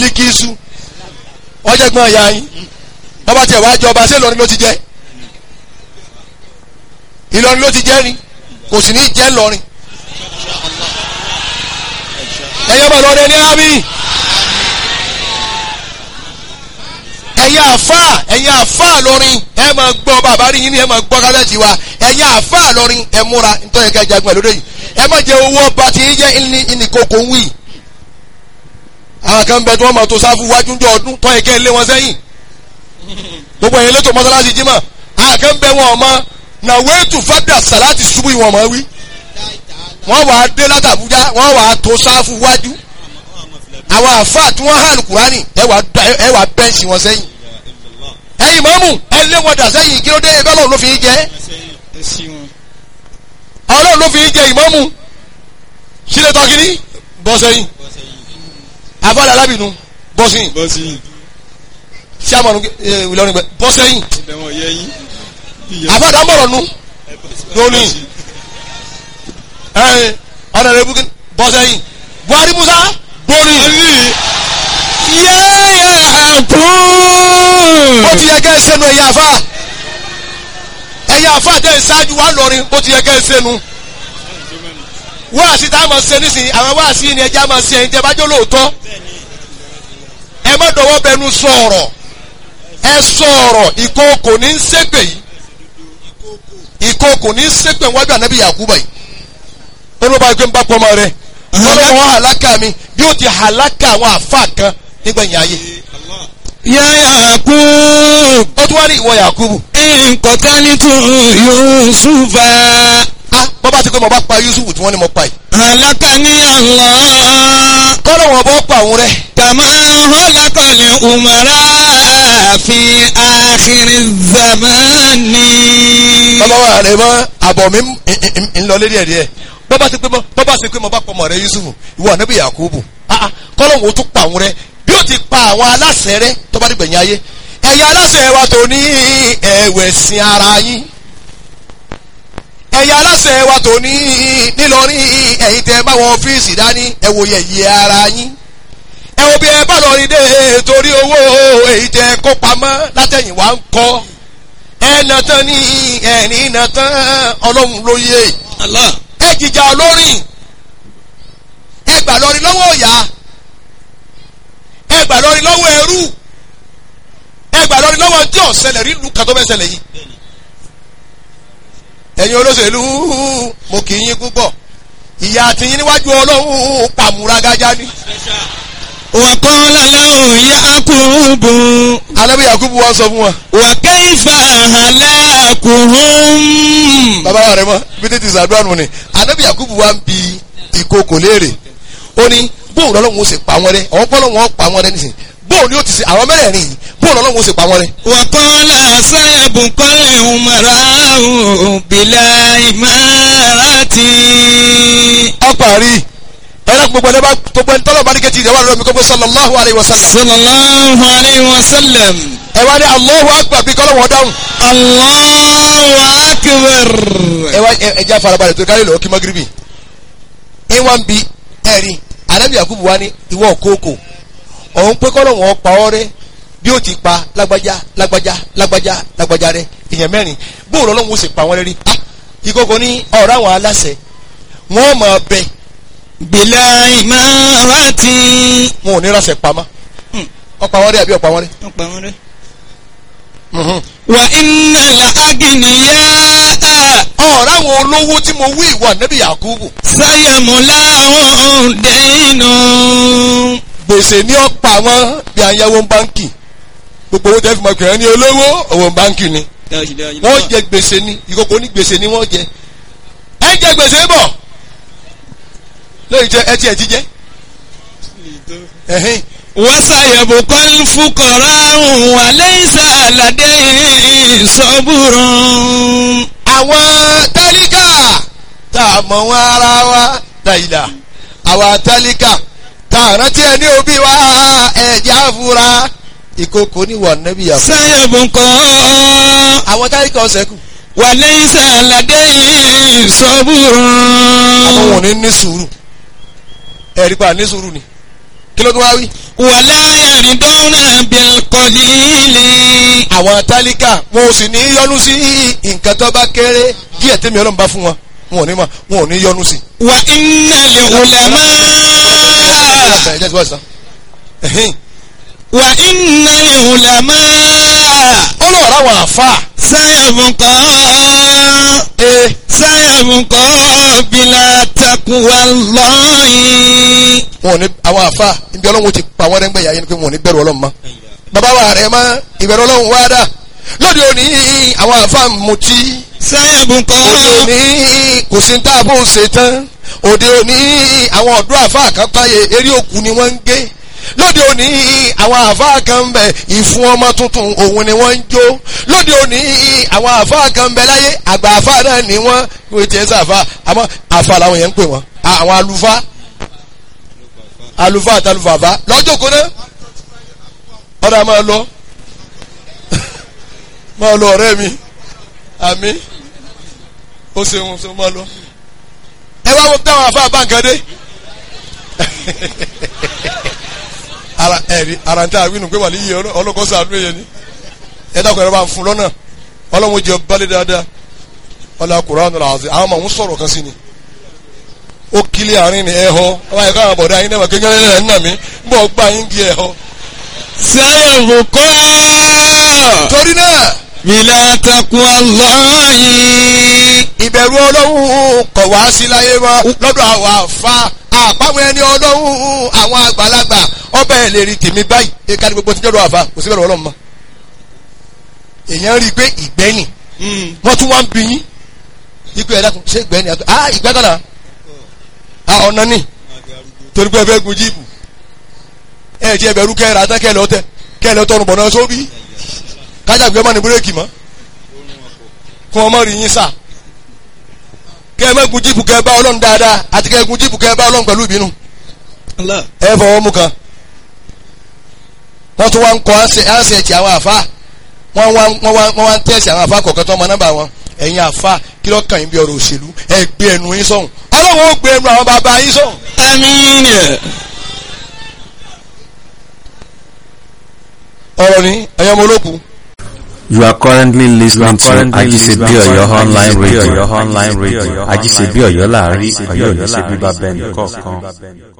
bílíkìsù ọjọ́gbọ́n ìyá yín bọ́bá tiẹ̀ wá jọba ṣé Ìlọrin ló ti jẹ́ Ìlọrin ló ti jẹ́ ni kò sì ní jẹ́ Ìlọrin ẹ̀yọ́ bọ̀ lọ́dẹ ní àmì ẹ̀yin àfà ẹ̀yin àfà lọ́rin ẹ máa gbọ́ bàbá rí yín ni ẹ máa gbọ́ kálẹ̀tì wa ẹ̀yin àfà lọ́rin ẹ múra nítorí ká jagun ẹ̀ lóde yìí ẹ má jẹ owó ọba tí yín jẹ́ ìní ìnìkókò ń wì àwọn kan bẹ tí wọ́n máa tó sáfù wájú ní ọdún tọ́ ẹ̀kẹ́ lé wọn sẹ́yìn gbogbo ẹ̀yin lẹ́tọ̀ mọ́sálásí jímọ̀ àwọn kan bẹ wọn ọmọ nàwéètù fàdà sàláàtì ṣubú ìwọ̀n mọ́ wí wọ́n wà á dé látàbújá wọ́n wà á tó sáfù wájú àwọn àfáà tí wọ́n hàn kúránì ẹ wà ẹ wà bẹ́ǹsì wọn sẹ́yìn ẹ̀yin mọ́mù ẹ lé wọn dà sẹ́yìn kí ló dé ẹgbẹ́ ọlọ́run ló fi í jẹ́ ọlọ́run ló fi í jẹ ìmọ́mù sílẹ̀ tọ́kìní bọ́ sẹ́yìn àfáàdà alábìnú bọ́ sẹ́yìn bọ́sì sàmọ̀nù ìlọrin gbẹ bọ́ sẹ́yìn ibẹ̀ wọn yẹ yín. àfáàdà mọ̀rọ̀ nu lónìí ẹ̀ ọ̀nà rẹ̀ bukín bọ́ sẹ́yìn Buhari Musa borí yáyà kún. ó ti yẹ kẹ́ ẹ sẹ́nu ẹ̀yà àfà ẹ̀yà àfà tẹ̀ ẹ̀ ṣáájú wa lọ́rin ó ti yẹ kẹ́ ẹ sẹ́nu wáàsí tá a máa ṣe nísìnyí àwọn wáàsí yìí ni ẹja máa ṣe ẹ̀yin tẹ́ bá jẹ́ lóòótọ́ ẹ má dọ̀wọ́ bẹnu sọ̀rọ̀ ẹ sọ̀rọ̀ ìkookò ní í ṣépè yìí ìkookò ní í ṣépè wájú ànábì Yakuba yìí ó ló bá yẹ kó ń bá pọ́nmọ rẹ ọlọ́wọ́ hàlákà mi bí ó ti hàlákà àwọn àfa kan nígbẹ̀yìn ayé yáyà kún. ó tún wá ní ìwọ Yakubu nkọ̀tánítù yusufa. ah bọ́ bá ti pé mo bá pa Yusuf tí wọ́n ní mo pa yìí halakani Allah. kọ́lọ̀ wọn bọ́ pa òun rẹ kàmá halakali umara fi àkìrì zamani. bàbá wa rẹ mọ àbọ̀ mi ń- ń- ń lọ lérí ẹ̀ díẹ̀ bọ́ bá ti pé mo bọ́ bá ti pé mo bá pọ̀ mọ́ rẹ Yusuf ìwọ ànábì Yakubu ah ah kọ́lọ̀ wọn ó tún pa òun rẹ bí ó ti pa àwọn aláṣẹ rẹ tó bá dìgbẹ̀yìn ayé ẹ̀yà aláṣẹ wa tó ní ẹ̀wẹ̀sìn ara yín ẹ̀yà aláṣẹ wa tó ní nílọrin ẹ̀yin tẹ́ bá wọn ọ́fíìsì dání ẹ wo yẹ̀yẹ́ ara yín ẹ wo bí ẹ bá lọ rí dé torí owó èyí tẹ́ kó pamọ́ látẹ̀yìn wá ń kọ́ ẹ nà tán ní ẹ̀rín nà tán ọlọ́run ló yé Allah. ẹ jìjà olórin ẹ gbà lọrin lọ́wọ́ ọ̀yà ẹ gbà lọrin lọ́wọ́ ẹrú ẹ gbà lọrin lọ́wọ́ tí ọ̀sẹ̀lẹ̀ rí lu kàtó bẹ́ẹ̀ ṣẹlẹ̀ yìí ẹ̀yin olóṣèlú mo kì í yín púpọ̀ ìyá àtìyín níwájú ọlọ́run pàmùrágájá ni wàkọ́lá lẹ́hùn yakubu. alábí yakubu wa sọ fún wa wàkẹ́yìfà halakuhum. bàbá wa rẹ mọ bí tètè sàdúrà nù ni alábí yakubu wa ń bi ìkókò léèrè ó ní bóun lọ́lọ́run ó sì pa wọn rẹ àwọn pọ́lọ́run ó pa wọn rẹ nísìnyí bóun ni ó ti ṣe àwọn mẹ́rẹ̀ẹ̀rin yìí bóun lọ́lọ́run ó sì pa wọn rẹ. wàkọ́lá sayabukọ́lẹ̀ umarahu bila imarati. ọparí ẹ̀rọ gbogbo ẹni bá gbogbo ẹni tọ́lọ̀ bá ní kẹ́tì ìdẹ́wà lọ́mi kó gbé sallallahu alayhi wa sallam sallallahu alayhi wa sallam. ẹ wá ní Allahu akbar bí kọ́lọ̀ wọn dáhùn allahu akbar. ẹ wá ẹ ẹ jẹ́ àfarabalẹ̀ tó kárí lọ́wọ́ kí magiribi ẹ wá ń bi ẹ̀rí anabi yakubu wa ní ìwọ kókò ọ̀hún pé kọ́lọ̀ wọn pa ọ́ rẹ bí ó ti pa lágbájá lágbájá lágbájá lágbájá rẹ èèyàn mẹ́rin bóun lọ́lọ́run ó sì pa wọn rẹ rí ah ìkókò ní ọ̀rọ̀ àwọn aláṣẹ wọn máa bẹ bila imarati. wọn ò ní ránṣẹ́ pamọ́ ọ̀pá wọn rẹ àbí ọ̀pá wọn rẹ. ọ̀pọ̀ àwọn rẹ̀. Mhm. wa inna la agniya ọ̀rọ̀ àwọn olówó tí mo wí ìwọ ànábì yakubu sayamulahun dẹ́nu. gbèsè ní ọ̀pá wọn bí ayáwó báńkì gbogbo owó tẹ́ fi mọ̀ kìrẹ́ ní olówó owó báńkì ni wọ́n jẹ gbèsè ní ìkókò ní gbèsè ní wọ́n jẹ ẹ jẹ gbèsè bọ̀ lóyún jẹ ẹ tiẹ̀ ti jẹ ẹ̀hìn wasayabukal fuqara'u wa laysa ladayhim sabrun. àwọn tálíkà tá a mọ̀ wọn ara wa dàìdà àwọn tálíkà tá a rántí ẹ ní òbí wa ẹ̀jẹ̀ àfúrá ìkókò ní wà nẹ́bí yàgò sayabukal àwọn tálíkà ọ̀sẹ̀ kù wa laysa ladayhim sabrun. àwọn wọn ò ní ní sùúrù ẹ̀rí pa ní sùúrù ni kí ló tún wá wí. wàlá yàrídọ́nà bilkọ̀lìlì. àwọn tálíkà wọn ò sì ní yọnu sí nǹkan tó bá kéré díẹ̀ tẹ́mi ọlọ́run bá fún wọn wọn ò ní mọ̀ wọn ò ní yọnu sí. wà iná lè wùlámà. ẹ jẹ́ ti wá sàn. Ẹ̀hìn. wà iná lè wùlámà. ó lọ rà wọn àfa. sáyàbùkọ́. ee sáyàbùkọ́ bílá takuwa lọ́yìn. wọn ò ní àwọn àfa ibi ọlọ́run ti pa wọ́n rẹ́ngbẹ́ yà yẹn ni pé wọn ò ní bẹ̀rù ọlọ́run mọ́. bàbá wa rẹ̀ mọ́ ìbẹ̀rù ọlọ́run wá dà lóde òní àwọn àfa mutí sáyàbùkọ́. òde òní kò sí ní táàbù ṣe tán òde òní àwọn ọ̀dọ́ àfa àkápáyé eré òkú ni wọ́n ń gé lóde òní àwọn àfa kan ń bẹ ìfún ọmọ tuntun òun ni wọ́n ń jó lóde òní àwọn àfa kan ń bẹ láyé àgbà àfa náà ni wọ́n wọ́n ti ẹ̀ sàfà àmọ́ àfa làwọn yẹn ń pè wọ́n àwọn àlùfáà àlùfáà àtàlùfàfà lọ́jọ́ kó náà ọ̀dà máa lọ máa lọ ọ̀rẹ́ mi àmì ó ṣeun ṣe máa lọ. ẹ wá wo táwọn afá báńkàdé ara ẹ̀rí ara ń tẹ́ àwínú pé wà ní iye ọlọ́kọ́ sàánú èyẹ ni ẹ dákun ẹ̀rọ bá ń fún lọ́nà ọlọ́run jẹ balẹ̀ dáadáa ọlọ́ Kùránì làásì àwọn ọmọ òun sọ̀rọ̀ kan sí ni ó kílé àárín ni ẹ̀họ́ ọba ẹ̀ka àwọn bọ̀dá yín náà kékeré ẹ̀ ń nà mí bọ́ gbà yín di ẹ̀họ́. sáyàbùkọ́. torí náà bílá takuwa lọ́yìn. ìbẹ̀rù ọlọ́run kọ̀ wá sí láyé mọ́ lọ́dọ̀ àwọn àfa àpáwọn ẹni ọlọ́run àwọn àgbàlagbà ọbẹ̀ ẹ̀ lè rí tèmi báyìí ẹ̀ka ní gbogbo tí jọ́dọ̀ àfa kò sí bẹ̀rù ọlọ́run mọ́. èèyàn rí i pé ìgbẹ́yìn wọ́n tún wá ń bí yín ikú ẹ̀dá kun ṣé ìgbẹ́yìn àti ah ìgbẹ́ kan náà ah ọ̀nà ni torí pé ẹ fẹ́ gun jíìpù ẹ jẹ́ ẹbẹ̀rú kẹ́ẹ̀rẹ́ àtẹ́ kẹ́ẹ̀lẹ́ ọtẹ kẹ́ẹ̀lẹ́ ọtọ́run bọ̀ náà sóbì kájàgbé ọmọ ní búrẹ́kì mọ́ kó ọmọ rí yín sà kẹ́ ẹ mẹ́gun jíìpù kẹ́ ẹ bá ọlọ́run dáadáa àti kẹ́ ẹ gun jíìpù kẹ́ ẹ bá ọlọ́run pẹ̀lú ìbínú ẹ fọwọ́ mú kan wọ́n tún wá ń kọ́ ánṣẹ́ẹ̀tì àwọn àfa wọ́n wá wọ́n wá wọ́n wá ń tẹ̀sí àwọn àfa kọ̀ọ̀kan tó ọmọ nọ́mbà wọn ẹ̀yin àfa kí ló kàn yín bí ọ̀rọ̀ òṣèlú ẹ gbé ẹnu yín sọ̀hún ọlọ́run ó gbé ẹnu àwọn bàbá yín sọ̀hún. àmín. ọ̀rọ̀ ni ẹ̀yọ́ ọmọ olókùn. You are currently listening to Ajisebi Oyo online radio. Ajisebi Oyo láàrin Ọ̀yọ́ ò ní ṣe bíbá bẹ́ẹ̀ nìkọ̀ọ̀kan.